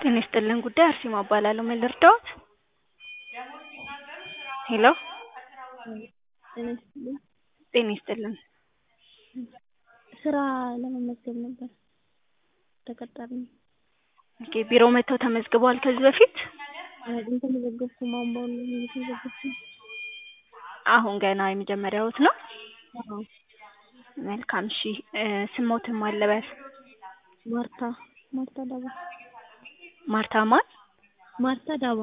ጤና ይስጥልን ጉዳይ አርሴማ እባላለሁ። ምን ልርዳዎት? ሄሎ ጤና ይስጥልኝ። ጤና ይስጥልን። ስራ ለመመዝገብ ነበር ተቀጣሪ ነኝ። ኦኬ ቢሮ መጥተው ተመዝግበዋል ከዚህ በፊት? አልተመዘገብኩም አሁን በአሁኑ ጊዜ እየተመዘገብኩ ነው። አሁን ገና የመጀመሪያዎት ነው? አዎ መልካም እሺ ስሞትን ማን ልበል? ማርታ ማርታ ዳባ ማርታ ማን? ማርታ ዳባ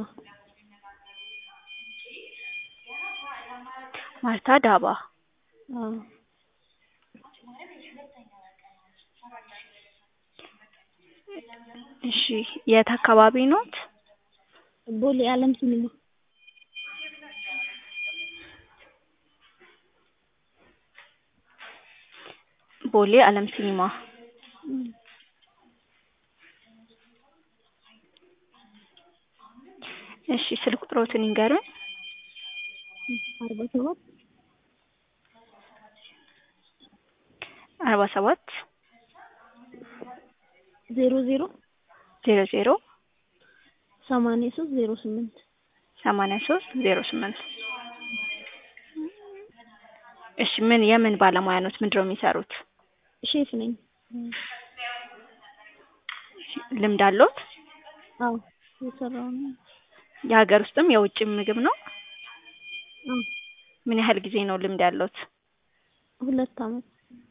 ማርታ ዳባ አዎ እሺ የት አካባቢ ኖት? ቦሌ አለም ሲኒማ ቦሌ አለም ሲኒማ እም እሺ ስልክ ቁጥሮትን ይንገሩኝ? አርባ ሰባት አርባ ሰባት ዜሮ ዜሮ ዜሮ ዜሮ ሰማንያ ሶስት ዜሮ ስምንት ሰማንያ ሶስት ዜሮ ስምንት እሺ ምን የምን ባለሙያ ኖት? ምንድነው የሚሰሩት? ሼፍ ነኝ። ልምድ አለዎት? አዎ እየሰራሁ ነው። የሀገር ውስጥም የውጭም ምግብ ነው? አዎ ምን ያህል ጊዜ ነው ልምድ ያለዎት? ሁለት አመት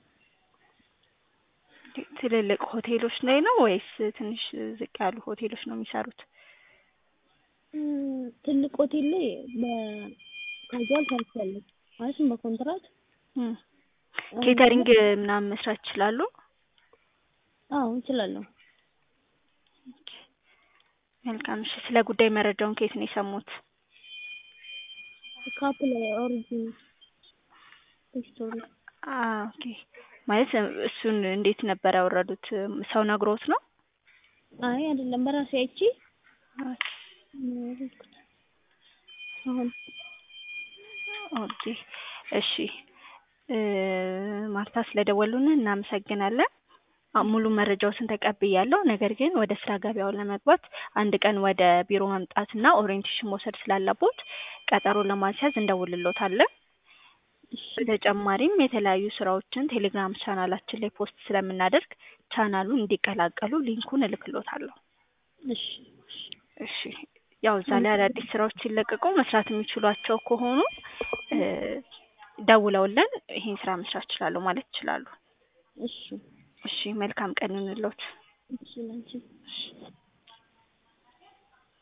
ትልልቅ ሆቴሎች ላይ ነው ወይስ ትንሽ ዝቅ ያሉ ሆቴሎች ነው የሚሰሩት? እም ትልቅ ሆቴል ላይ በካዥዋል ሰርቻለሁ ማለትም በኮንትራት እም ኬተሪንግ ምናምን መስራት ይችላሉ? አዎ እችላለሁ። መልካም እሺ ስለ ጉዳይ መረጃውን ከየት ነው የሰሙት? ከአፕላይ ኦሪጂን ስቶሪ አዎ ኦኬ ማለት እሱን እንዴት ነበር ያወረዱት? ሰው ነግሮት ነው? አይ አይደለም በራሴ አይቼ ነው ያወረድኩት። አሁን ኦኬ እሺ ማርታ ስለደወሉልን እናመሰግናለን። ሙሉ መረጃዎትን ተቀብያለሁ። ነገር ግን ወደ ስራ ገበያው ለመግባት አንድ ቀን ወደ ቢሮ መምጣትና ኦሪየንቴሽን መውሰድ ስላለቦት ቀጠሮ ለማስያዝ እንደውልልዎታለን። በተጨማሪም የተለያዩ ስራዎችን ቴሌግራም ቻናላችን ላይ ፖስት ስለምናደርግ ቻናሉን እንዲቀላቀሉ ሊንኩን እልክልዎታለሁ። እሺ እሺ ያው እዛ ላይ አዳዲስ ስራዎች ሲለቀቁ መስራት የሚችሏቸው ከሆኑ ደውለውልን ይሄን ስራ መስራት እችላለሁ ማለት ይችላሉ። እሺ እሺ መልካም ቀን ይሁንልዎት። እሺ ላንቺም። እሺ